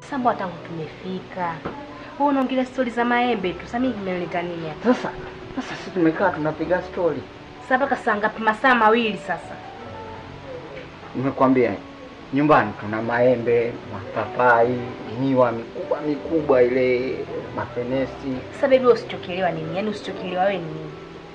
Samba tangu tumefika. Wewe unaongelea stori za maembe tu. Sasa mimi nimeleta nini hapa? Sasa sasa sisi tumekaa tunapiga stori. Sasa mpaka saa ngapi? Masaa mawili sasa. Nimekwambia nyumbani tuna maembe, mapapai, miwa mikubwa mikubwa ile mafenesi. Sasa baby, wewe usichokelewa nini? Yaani usichokelewa wewe ni nini?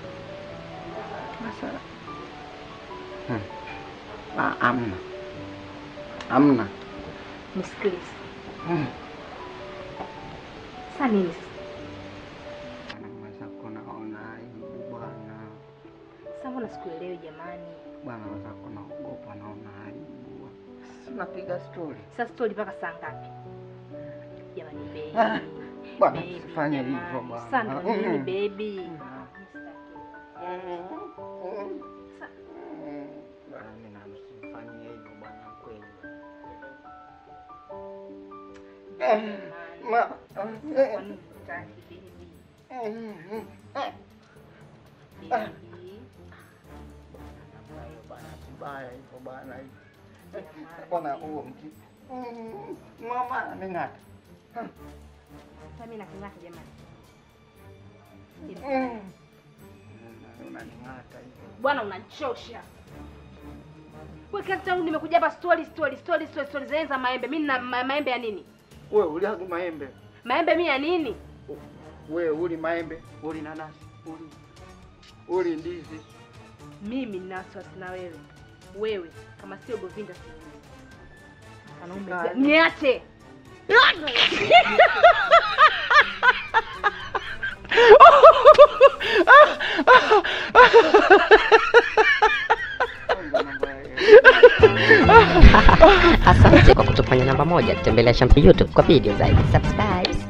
Sasa hmm. Ah, amna amna Nisikilize. hmm. Sasa nini sasa? Mwenzako naona aibu bwana, Sasa mbona sikuelewi jamani? bwana mwenzako naogopa, naona aibu. Sisi tunapiga stori Sasa stori mpaka saa ngapi? Jamani baby. Ah, bwana, Baby, usifanye jamani. hivyo bwana. Sasa ndo nini Mm. baby? Bwana, mimi na msifanyie hivyo bwana, kweli. Ma, Kwa nini hutaki baby? Baby. bwana, kibaya hivyo bwana, bwana huo mki mama ananing'ata. Sasa mimi nakung'ata jamani. Unaning'ata hivyo. Bwana unanichosha. Wewe kila tangu nimekuja hapa story story story story story zenye za maembe. Mimi na ma, maembe ya nini? Wewe uliagi maembe, Maembe mimi ya nini? wewe uli maembe, uli nanasi, uli uli ndizi. Mimi nina wasiwasi na wewe. Wewe kama sio Govinda sijui. Wanaume Sasa- niache. Asante kwa kutufanya namba moja. Tembelea Shampi YouTube kwa video zaidi. Subscribe.